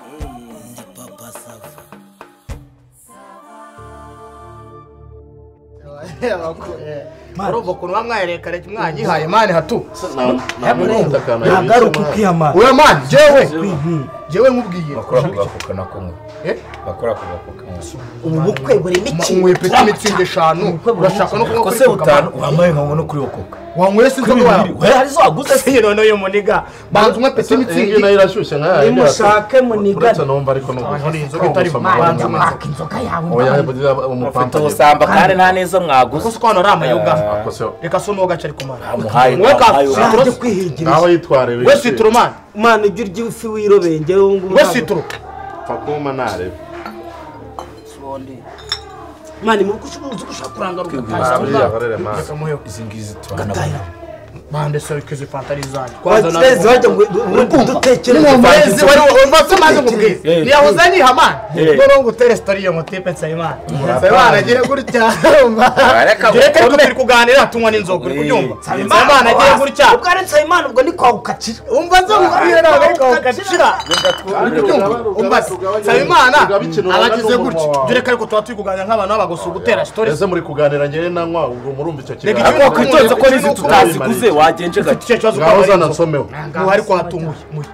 ndi papa sava urumva ukuntu uba mwayereka leta mwanyihaye mani hatu ntabwo ari ukwiyamara uwe mani jewe jewe nkubwiye bakora ku gafuka nako mwe bakora ku gafuka mwe ubu bukwe burimo ikintu unyweye peti mitsingi eshanu urashaka no kunywa ko kuri se coca butanu cola wambaye nkawe no kuri wokoka wanyweye si inzoga wawe we hari zo waguze se iyi noneho iyo muniga banza unywe peti iyi mitsingi nayo irashyushye nka yaya nimushake munigane uretse numva ariko n'ubu hari inzoga itari mu banza banza mwaka inzoga yawe oya mbaye. yabuze mufite umupampa ubusamba kandi nta n'izo kuko mwaguze si ko hano ari amayoga akose reka si unuwo gace ari kumara muhaye mwe ka amayoga. Nanjye sitoro kwihigiriza naho yitwariwe we sitoro mani mana ibyo urya ifi wirobeye ngewe ubu ngubu we ntabwo- sitoro pfa kuma nareba mana mu rugo uzi ko ushaka kurangara ugataha ntabwo yakorere mani izi ngizi tubana bande serikeze fantari zanyu wagereza wajya ngo ubundi dutekereze umurezi wari ubatse amazi nkubwiza Eh. ntiyahoze niha amana Eh. noneho ngo utere sitori iyo motipe nsabimana nsabimana agiye gutya umva Reka ngo reka ariko ukome. turi kuganira tunywa n'inzoga uri kubyumva Eh. nsabimana agiye gutya ubwo ari nsabimana ubwo ni kwa gukatira umva nzamubwira nawe ariko ugacira umva nsabimana abagize gutya dore ko ariko tuba turi kuganira nk'abantu babagose ugutera sitori ese muri kuganira njyewe nanywa ubwo murumva icyo Reka kiganiro ariko wakwitonze ko n'izi tutaziguze wagenje gake icyo kibazo ngaho ukaba ari zanansomewe ubu ariko hatunguye muye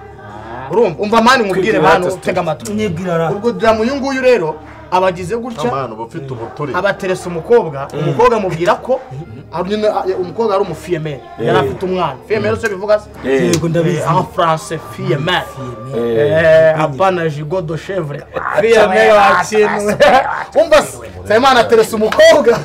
urumva umva mani mubwire Kwibwira bantu ati tega amatwi mwibwira ra ubwo diramu uyu nguyu rero abagize gutya amana uba ufite ubuturi abateresa umukobwa umukobwa amubwira ko ari nyine, a- umukobwa ari umufiyemeri yari afite umwana fiyemeri se bivuga se yego ndabizi Eh, en français fiyemeri apana jigo do chevre fiyemeri wakinwe umva se nsabimana ateresa umukobwa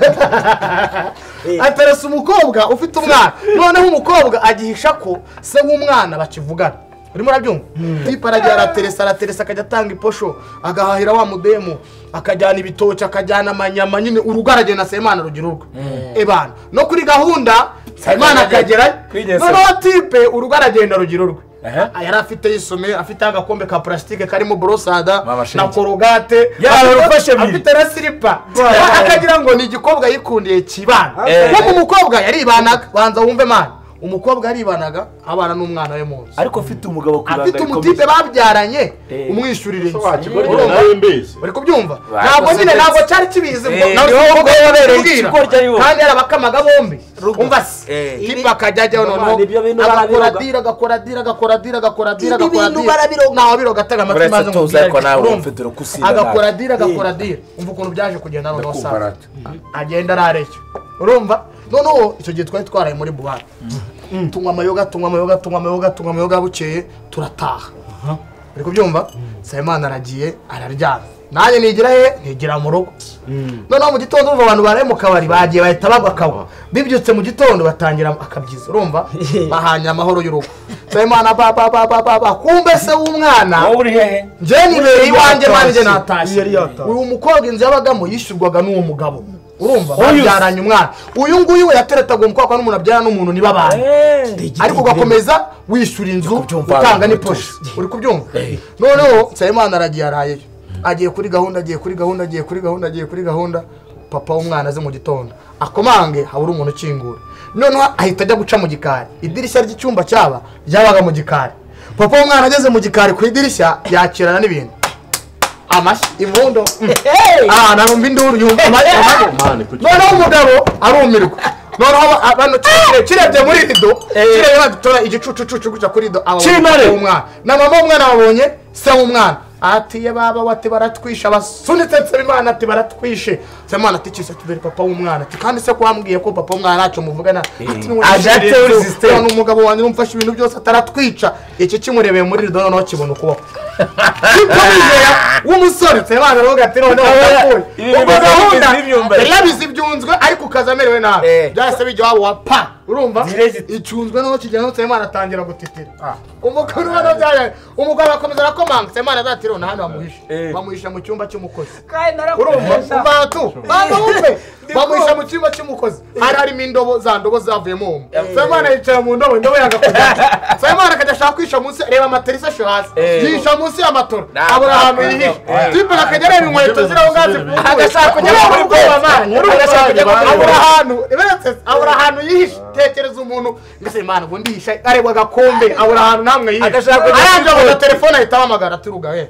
ateresa umukobwa ufite umwana noneho umukobwa agihisha ko se w'umwana bakivugana urimo urabyumva tipa arajya arateresa arateresa akajya atanga iposho agahahira wa mudemu akajyana ibitoki akajyana amanyama nyine urugo aragenda nsabimana rugira urwe ebana no kuri gahunda nsabimana akagerayo Kwigeza. noneho tipe urugo aragenda rugira urwe Aha. yari afite yisomeye afite agakombe ka purasitike karimo borosada Mama na shinge. korogate Yawe urufashe biri. afite na silipa akagira ngo ni igikobwa yikundeye kibana Eh. kuko umukobwa yaribanaga banza wumve mani umukobwa yaribanaga abana n'umwana we mu nzu ariko ufite umugabo ku ibanga afite rikomeye. umutipe babyaranye Eh. umwishyurire inzu wakigorye nawe mbizi uri kubyumva Ba- ntabwo nyine ndetse- ntabwo cyari kibizi ngo Eh, nawe niho ubwo ubwo yabereye kubwira. ikigoryi ari wowe. kandi yarabakamaga bombi umva se Eh. tipe akajya ajyaho noneho Bavana ibyo bintu agakora barabiroga. dira agakora dira agakora dira agakora dira Ibi agakora bintu dira barabiroga. nawe biroga atega amatwi Uretse maze tuzi nkubwire ariko ati, nawe urumva, ufite urukusiba agakora nabi. dira agakora dira umva ukuntu byaje kugenda noneho Ndakumva saa rata. agenda arareyo urumva noneho icyo gihe twari twaraye muri buwate tunywa amayoga tunywa amayoga tunywa amayoga tunywa amayoga bukeye turataha uri kubyumva nsabimana aragiye araryama nanjye nigira he nigira mu rugo noneho mu gitondo urumva abantu baraye mu kabari bagiye bahita bagwa akagwa bibyutse mu gitondo batangira akabyiza urumva bahanye amahoro y'urugo nsabimana ba ba ba ba ba ba kumbe se w'umwana wowe uri hehe njye nibereye iwanjye nanjye natashye yari yatashye. uyu mukobwa inzu yabagamo yishyurwaga n'uwo mugabo urumva Uyu se? babyaranye umwana uyu nguyu we yateretaga umukobwa n'umuntu abyara n'umuntu nibabana ariko ugakomeza wishyura inzu kubyumva utanga abantu n'iposho uri kubyumva noneho nsabimana aragiye arayeyo agiye kuri gahunda agiye kuri gahunda agiye kuri gahunda agiye kuri gahunda papa w'umwana aze mu gitondo akomange habura umuntu ukingura noneho ahita ajya guca mu gikari idirishya ry'icyumba cyaba ryabaga mu gikari papa w'umwana ageze mu gikari ku idirishya yakirana n'ibintu amashyi impundo ah numva induru yumva amashyi amashyi mani kuki noneho umugabo arumirwa noneho aba- bano kirebye kirebye muri rido kirebye badutora igicucucucu gutya kuri rido aba Kimare! umwana na mama w'umwana babonye se w'umwana ati ye baba we ati baratwishe basunitse nsabimana ati baratwishe nsabimana ati kisa tubere papa w'umwana ati kandi se ko wambwiye ko papa w'umwana ntacyo muvugana ati niwe Ajya yishimye atewe rero. system. Urabona umugabo wanjye umfashe ibintu byose ataratwica iki kimurebeye muri rido noneho kibona ukuboko kikamwizera w'umusore nsabimana aravuga ati noneho ndapfuye Ibi ubwo bimaze gahunda kugeza ibyumba. yari yabizi ibyunzwe ariko ukaza amerewe nabi Eh. byahise bijya iwabo wa pa urumva Direct. icunzwe n'uwo kigera n'uwo nsabimana atangira gutitira umugore ubona byayaye umugabo akomeza arakomanga nsabimana azati rero hano bamuhisha Eh. bamuhisha mu cyumba cy'umukozi urumva umva tu banza wumve bamuhisha mu cyumba cy'umukozi hari harimo indobo za ndobo zavuyemo umu nsabimana yicaye mu ndobo indobo yagakoze nsabimana akajya ashaka kwihisha munsi reba amaterasi asho hasi Eh. yihisha munsi munsi y'amatora Nta- abura nta- ahantu nta- yihishe nta- tipe arakagira areba inkweto ziri aho ngaho zifunguye Agashaka kujya mu buri bwoba, man. Agashaka kujya mu buri abura bwoba. ahantu iberetse abura ahantu yihishe tekereza umuntu ngase imana ubundi yihishe areba agakombe abura ahantu namwe yihishe Agashaka kujya arangije muri abona bwoba. telefone ahita ahamagara ati ruga we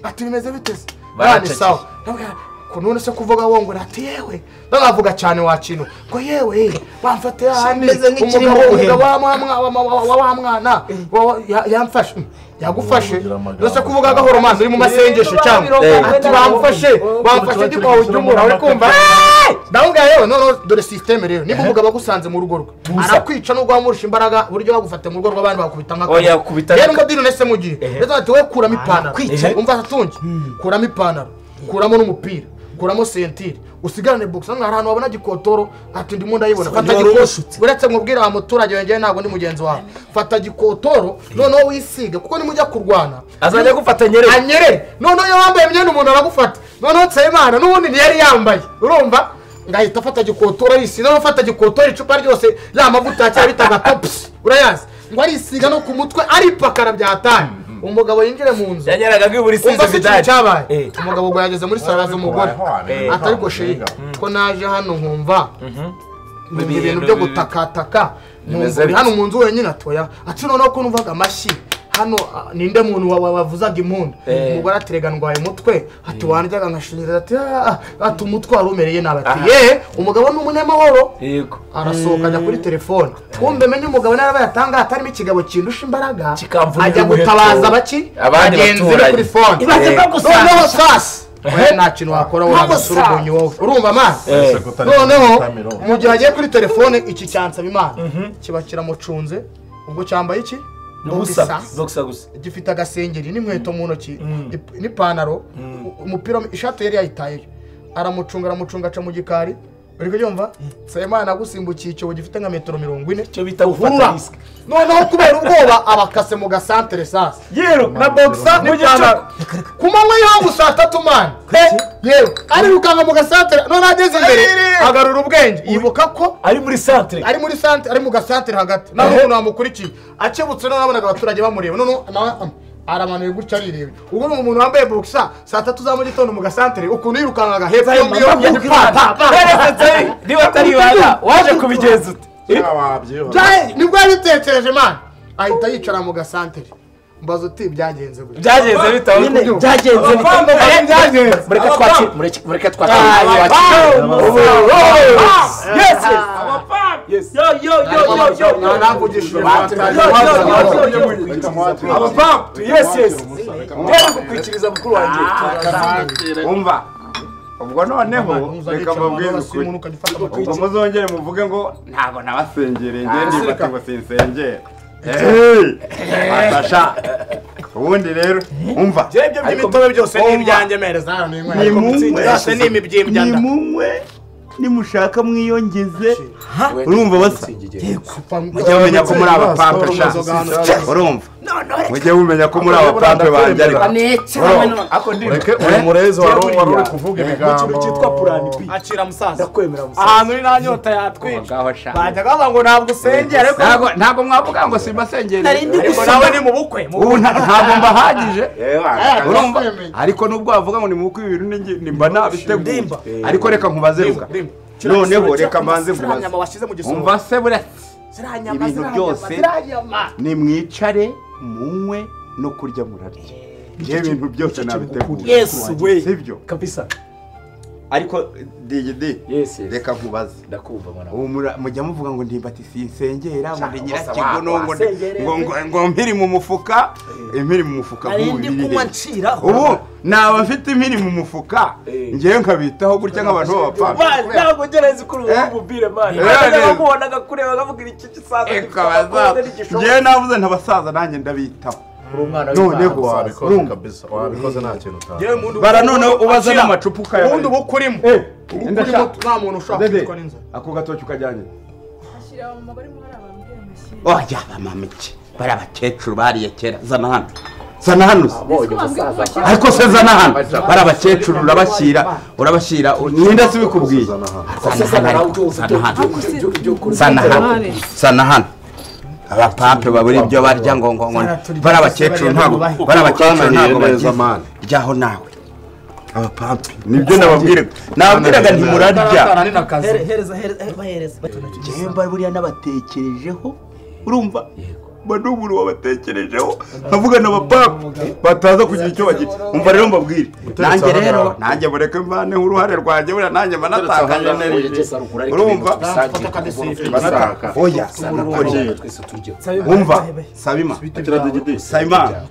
ati bimeze bite se bani Baracecekeye. sawa Ndabwira, ko none se kuvuga wongora ati yewe ndavuga cyane wa kintu ngo yewe bamfate ahandi Kimeze nk'ikirimo umugabo umugabo guhema. wa mwa- wa- wa- wa- wa mwana wa- wa- ya- yamfashe yagufashe Ugira amagambo. ndetse kuvuga gahoro mazi uri mu masengesho cyangwa ati bamfashe bamfashe igikwawe cy'umura uri kumva ndababwira yewe noneho dore sisiteme rero niba umugabo agusanze mu rugo rwe arakwica n'ubwo wamurusha imbaraga buryo bagufata mu rugo rw'abandi bakubita Oya, yakubita rero umudiri unese mu gihe rero ati wowe kuramo ipantaro Kwica. umva atunge kuramo ipantaro kuramo n'umupira kuramo sentire usigarane bogisi hano hari ahantu wabona gikotoro ati ndimo ndayibona fata wari gikotoro umushutsi. uretse mubwira wa muturage wengeye ntabwo ndi mugenzi wawe fata gikotoro noneho wisige kuko nimujya kurwana azajya agufata nyere anyerere noneho iyo wambaye imyenda umuntu aragufata noneho nsabimana n'ubundi ntiyari yambaye urumva ngahita afata gikotoro arisiga noneho afata gikotoro icupa ryose ya mavuta cyangwa bitaga topusi urayazi ngo arisiga no ku mutwe aripakara byatanye umugabo yinjire mu nzu yanyeraga nk'iburi umva sinzi se ikintu vidari cyabaye Eh. umugabo ubwo yageze muri saro aza umugore Eh. atari gushirika ko naje hano nkumva numva ibintu byo gutakataka Bimeze numva uri bite? hano mu nzu wenyine atoya ati noneho ko numvaga amashyi hano ah, ninde muntu wa- wa- wavuzaga impundu Eh. umugore aterega ndwaye umutwe ati wandyaga nkashinyiriza ati "Ah, ah, ati umutwe wari umereye nabi ati ye umugabo ni umunyamahoro yego arasohoka ajya kuri telefone kumbe menye umugabo nawe abayatanga hatarimo ikigabo kindusha imbaraga Kikamvuna ajya umuheto. gutabaza baki Abandi bagenzi be baturanyi. kuri fone ibaze bagusanga noneho sasa we nta kintu wakora wowe Ntabwo agasura ubonye wowe urumva amazi Eh. noneho mu gihe agiye kuri telefone iki cyansaba imana kiba kiramucunze ubwo cyambaye iki ubusa Ubusas. boxer gusa gifite agasengeri n'inkweto mu ntoki ip- n'ipantaro u- umupira ishati yari yayitayeyo aramucunga aramucunga aca mu gikari uri kubyumva nsabimana agusimbukiye icyobo gifite nka metero mirongo ine icyo bita gufata uhurura risike noneho kubera ubwoba abakase mu gasantere sasa yeru na boxer mu gicuku ku manywa y'ihangu saa tatu mani yewe arirukanka mu gasantere noneho ageze imbere agarura ubwenge yibuka ko ari muri centre ari muri santere ari mu gasantere hagati nta n'umuntu wamukurikiye akebutse noneho abonaga abaturage bamureba noneho ama- ama- aramanuye gutya arireba ubwo ni umuntu wambaye bogisa saa tatu za mu gitondo mu gasantere ukuntu yirukankaga hepfo y'undi yongeye pa pa pa niba atari ibanga waje kubigenza ute Bya- nibwo yabitekereje man ahita yicara mu gasantere mbaza uti byagenze gutya byagenze bitawe nyine byagenze mureka twakire mureka twakire ntanavugishije kwikiriza mukuru wanjye umva ubwo noneho reka mbabwire ukuri ubwo muzongere muvuge ngo ntabwo nabasengereye ngende bati ngo sinsengera atasha ubundi rero umva imitobe byose ni ibyanjye mereza nimunywe zose ni imibyimbya nda nimunywe nimushaka mwiyongeze urumva basa mujye mumenya ko muri abapampe sha urumva mujye mumenya ko muri abapampe banjye ariko urumva ureke uyu murezi wari wari uri kuvuga ikintu ibigambo cyitwa plan b akira musaza ndakwemera musaza ahantu uri nta nyota yatwica ngaho sha bajyaga bavuga ngo ntabwo usengera ariko ntabwo ntabwo mwavuga ngo simbasengere ariko nawe ni mu bukwe mu ubu nta- ntabwo mbahagije urumva kwemera. ariko nubwo wavuga ngo nimubukwe ibintu ningi- nimba nabiteguye ariko reka nkubaze ruga noneho reka mbanze nkubaze nyama washyize mu gisunzu umva se buriya ibintu byose nimwicare munywe no kurya murarya ibyo bintu byose nabiteguye Yesu we. sibyo kabisa ariko digidi Yes, yes. reka nkubaze ndakumva mwana ubu mura- mujya muvuga ngo ndimbati sinsengera muri wa- nyirakigono ngo ndi- wasengerere. ngo- ngo- ngo mpiri mu mufuka impiri mu mufuka nari nk'ubu ndi biri kunywa he? nciraho ubu naba mfite impiri mu mufuka ngewe nkabitaho gutya nk'abantu b'abapfapfa ntabwo ngereza kuri ubu Eh? bubire mani Eh, bajyaga eh. bamubonaga kure bakamubwira iki gisaza Eka baza- ngewe navuze ntabasaza nanjye ndabitaho noneho wabikoze urumva. kabisa wabikoze nta kintu utazi bara noneho ubaza n'amacupa ubundi ukayabarira uba ukurimo Eh, uba enda ukurimo sha- nta muntu ushaka Dede, kwicwa n'inzara ako gatoki ukajyanye Ashyira mu mabari muri aba mbyeyi amashyi. oya bamama iki bari abakecuru bariye kera zana hano zana hano se. ariko se zana hano bari abakecuru urabashyira urabashyira ninde se ubikubwiye zana hano ariko, zana hano zana hano zana hano abapampe babura ibyo barya ngo ngo ngo bari abakecuru ntabwo bari abakecuru ntabwo bagize ryaho nawe abapampe nibyo nababwiraga nababwiraga ntimurarya Here- hereza hereza eh, bahereza nimba buriya nabatekerejeho urumva mba ndi umuntu wabatekerejeho nkavuga na bapapa bataza kugira icyo bagira umva rero mbabwire nanjye rero nanjye mureke mvaneho uruhare rwanjye buriya nanjye mba natakaje energy urumva basaka oya nukuri wumva sabima sabimana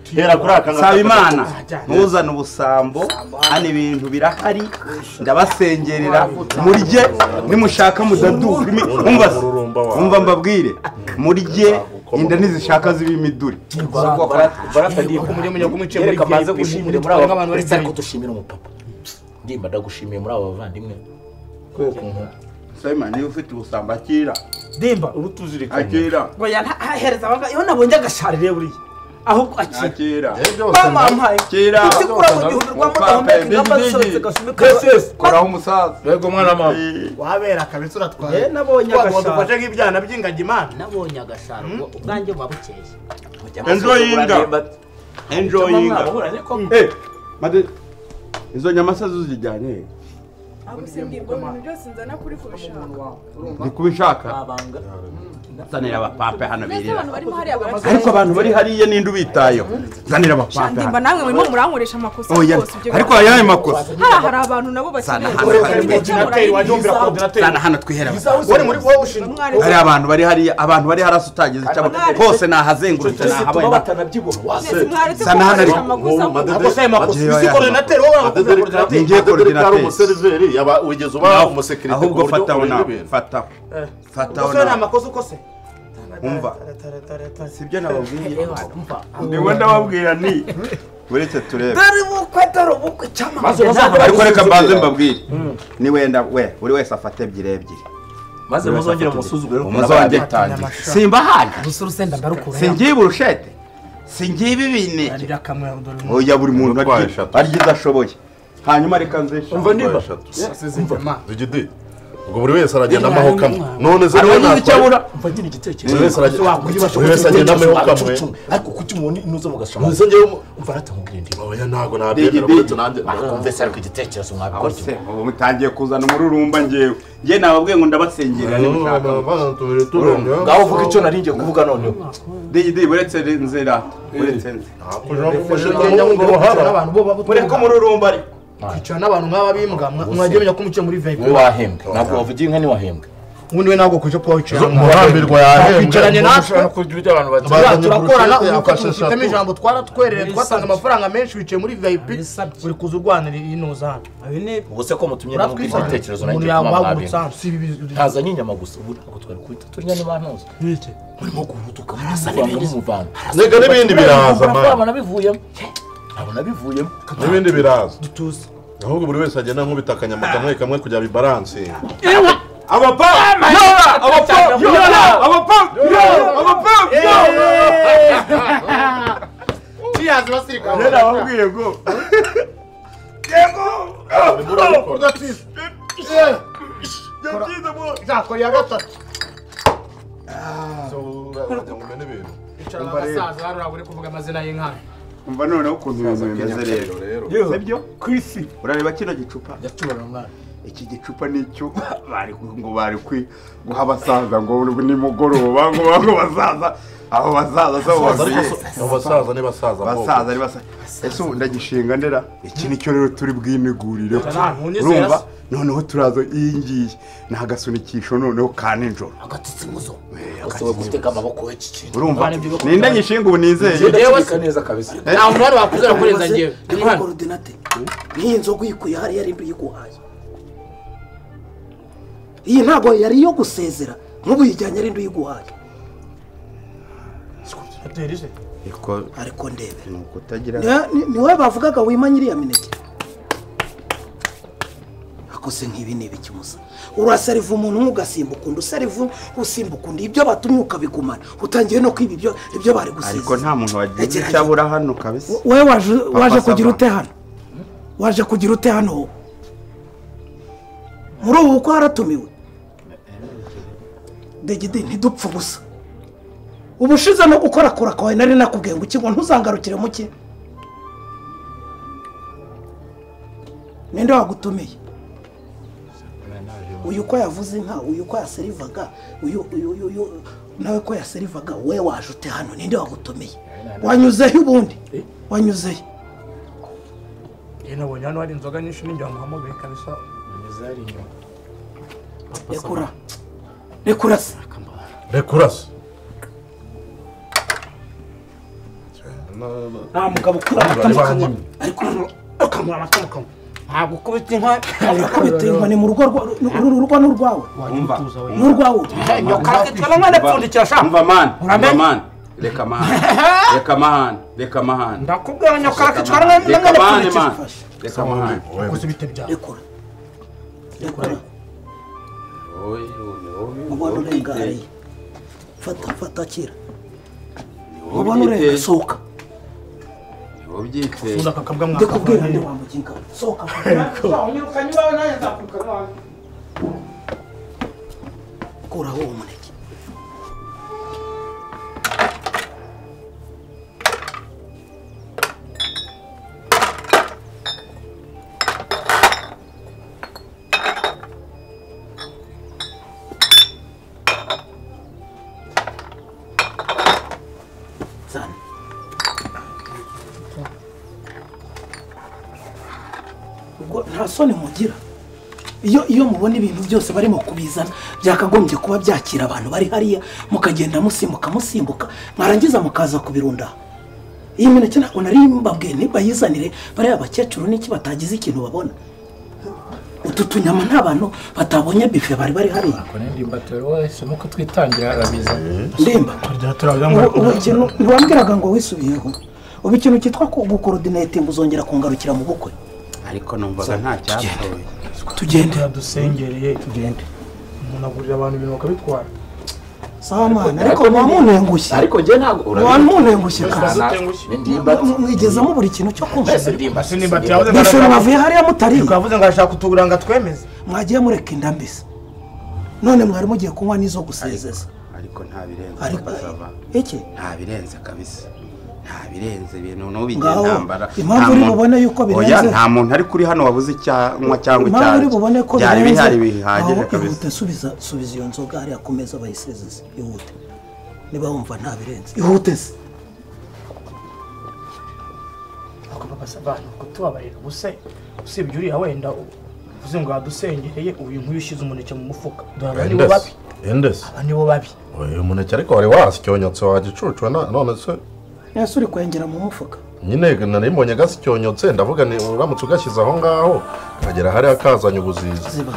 sabimana ntuzane ubusambo hano ibintu birahari ndabasengerera murye nimushaka mudaduka imi- wumva se? wumva mbabwire murye inda ntizishaka ziba imiduri barafadiye ko muri umunyagihugu mwiciye muri yereka maze VIP, gushimira muri muri aba abantu bari uretse ariko VIP. dushimira umupapa ndimba ndagushimiye muri aba bavandimwe sabimana niba ufite ubusambo akira dimba akira oya nta- ha- hereza abanga iyo nabonye agashari buriya ahubwo akira akira bamampaye akira Ufite kuri abo gihugu Mupapa, rwamudahumeka ingamba bigi, zisohotse bigi. gashumika koraho umusaza rego mwana mama wabera kabisa uratwaye Eh, nabonye Twa- agashaka. wadufashe nk'ibyana by'ingagi imana nabonye agasharo ubwo ubwanjye buba bukeye enjoyinga enjoyinga Eh, made izo nyamasa zuzijyanye he? agusimbirwa ibintu byose nzana kuri kubishaka ni kubishaka abanga zanira abapape hano mbese birira abantu barimo hariya baracuranga. ariko abantu bari hariya ninde ubitayeho zanira abapape ndimba hano namwe murimo murankoresha amakosa oya rwose ibyo ariko bintu. ayahe makosa hariya hari abantu nabo bakeneye Sana hano gusa hari mujye Ordinateur, murayibwira. wajya wumvira ordinateur. zana hano twihera wowe muri wowe ushinzwe Umwari hari abantu bari hariya abantu bari haraso utagize icyo aba- hose nahazengurutse tuba nahabaye batanabyibuha mwese mwaretse Sana hano gukoresha ariko. amakosa ako si ayo makosa Bagiye isi baya- koronateri wowe urakubwira Ni koronateri ngiye korodinateri umuseriveri yaba wigeze uba umusekirite ahubwo fataho nawe fataho fataho umusore ni nawe amakosa ukose umva sibyo nababwiye niwe ndababwira ni uretse turebe dore ubukwe dore ubukwe cyangwa maze bazajya ariko reka mbanze mbabwire ni wenda we buri wese afata ebyiri ebyiri maze muzongere musuzugure umuzonge simba handi gusa urusenda ndarukura singiye burushete singiye ibibineke yarira kamwe dore oya buri muntu Urwaye arya- eshatu. arya izo ashoboye hanyuma reka nze Umva ndimba. zigidi ubwo buri wese aragenda amaho kamwe none se niwe Abagize icyo natwaye abura umva ngira igitekerezo buri wese aragenda buri wese agenda amaho kamwe ariko kuki umuntu nuza mugashoma nonese njyewe mu- umva aratamubwira ndimo oya ntabwo nabyemera uretse nanjye bakumvise ariko igitekerezo aho mwabikora se ubu mutangiye kuzana umururumba njyewe njye nababwiye ngo ndabasengerera nimushaka ngaho uvuga icyo nari ngiye kuvuga noneho digidi uretse nzira uretse nze n'abantu bo baba mureke umururumba ariko kwicara n'abantu nk'aba bimbwa mwa- mwagiye menya ko umukiye muri vip wowe wahembwe ntabwo wavugiye nka niwahembwe ubundi we ntabwo kujya kuba wicara murambirwa yahembwe Twicaranye natwe. kurya ibyo abantu Ba- Turiya Bazanye turakorana burushete, ubukwe afashe tubufitemo eshatu. ijambo twaratwerereye twatanga amafaranga menshi wicaye muri vip Bisabye. uri kuza urwanira inoza hano ubwo se ko mutumye namubwira uratwisanga igitekerezo umuntu nanjye yawahagurutsa kumwamwabinga hano si ibi bizi- ntazanye inyama gusa ubu ntabwo twari kubita turya niba ntuzi murimo guhutuka mumuvanga reka n'ibindi biraza mani ntabona bivuyemo ntabona bivuyemo n'ibindi biraza ahubwo buri wese agenda nkubita akanyama kamwe kamwe kugira bibaranse abapapa yora abapapa yora abapapa yora abapapa yora Cheers, basirikare. njye nababwiye ngo Nzakora iya gatatu. Icara Umva rero. abasaza hano urabure kuvuga amazina y'inkana. umva noneho ukuntu ibintu bimeze rero sibyo ku isi urareba kino gicupa iki gicupa ni icyo bari ngo bari kwi- guha abasaza ngo nimugoroba ngo ngo basaza abo basaza sabo bakwiye abasaza ni basaza basaza ari basaza ese ubu ndagishinga ndera iki nicyo rero turi bwimigurire ntunyizera urumva se. noneho turaza iyi ngiyi ni agasunikisho noneho ka nijoro agatutsi muzo gasaba gutega amaboko y'iki kintu urumva ni ndagishinga ubu nizeye ndabika neza kabisa Nta muntu wari wakuzera kurenza njyewe. Ndi ariko hano. korodinate nk'iyi nzoga uyikuye hariya rimbi yiguhaye iyi ntabwo yari iyo gusezera nk'ubu uyijyanye ari uyiguhaye ariko ariko ndebera ni ukutagira Ni- ni- ni wowe bavugaga wima nyiriya mineke akoze nk'ibi ni ibiki musa urasariva umuntu umwe ugasimbuka undi usariva usimbuka undi ibyo batumye ukabigumana utangiye no kwiba ibyo ibyo bari ariko gusezera nta muntu wagize icyo abura hano kabisa wowe waje waje Sava. kugira ute hano waje kugira ute hano wowe muri ubu bukwe haratumiwe degede ntidupfa gusa ubushize no gukorakora kwawe nari nakubwiye ngo iki ngo ntuzangarukire muke ninde wagutumeye uyu uko yavuze inka uyu uko yaserivaga uyu uyu uyu uyu nawe ko yaserivaga we waje ute hano ninde wagutumeye wanyuzeho ubundi wanyuzeho njye nabonye hano hari inzoga nyinshi n'injye wamuhamagaye kabisa rekura rekura se rekurasa nta mugabo ukura amata mu kanwa ariko ukamura amata mu kanwa ntabwo ukubita inka akubita inkoni mu rugo rwa- uru rugo ni urwawe umva ni urwawe karagitwa n'umwana apfundikira sha umva mani umva Uramenye? mani reka amahane reka amahane reka amahane ndakubwira ngo nyokarakitwa amahane, n'umwana reka amahane apfundikira mani reka amahane gusa ibite byawe rekura rekura Oye, oye, oye, ubona oye, urengariye fata fata akira oye, ubona oye, urengariye sohoka oye, usuza kakabwa ndikubwira mwaka ndi wamuginga sohoka unyirukanye iwawe nanjye nzakwiruka iwawe kuraho uwo muneke zana ubwo nta soni mugira iyo iyo mubona ibintu byose barimo kubizana byakagombye kuba byakira abantu bari hariya mukagenda musimbuka musimbuka mwarangiza mukaza kubirunda aho. iyi mineke ntabwo nari mbabwiye ntibayizanire bariya bakecuru n'iki batagize ikintu babona utu tunyama nta bantu batabonye bife bari bari hariya ndimba turahisemo ko twitangira arabiza ndemba ubu ubu ikintu ntiwambwiraga ngo wisubiyeho ubu ikintu cyitwa gukorodinete uzongera kungarukira mu bukwe ariko numvaga nta cyapfuye tugende dusengereye tugende umuntu agurira abantu ibintu bakabitwara samana ariko ntiwamuntengushye ariko njye ntabwo ntiwamuntengushye kandi ndimba mwigezamo buri kintu cyo kumva mbese ndimba si nimba tuyavuze ngo mwishuri bavuye hariya mutari twavuze ngo arashaka uturanga twemeze mwagiye mureka inda mbese none mwari mugiye kunywa n'izo gusezeza ariko nta birenze ariko bazava iki nta birenze kabisa nta birenze ibintu n'ubigira Ngaho, intambara impamvu Nta uri muntu- bubone yuko Oya, birenze- nta muntu ari kuri hano wabuze icyanywa cyangwa impamvu uri bubone ko byari birenze bihari bihagije aho kabisa ihute subiza subiza iyo nzoga hariya ku meza bayisezeze ihute niba wumva nta birenze ihute se Ako papa sava ni kutubabarira gusa usibye uriya wenda uvuze ngo yadusengereye uyu nk'uyu ushyize umuneke mu mufuka duhaba nibo babi endesi endesi aba nibo babi uyu muneke ariko wari wasicyonyotse wagicucu na- none se ese uri kwengera mu mufuka nyine nari mbonye gasicyonyotse ndavuga ni uramutse ugashyize aho ngaho kagera hariya kazanye ubuzizi ziba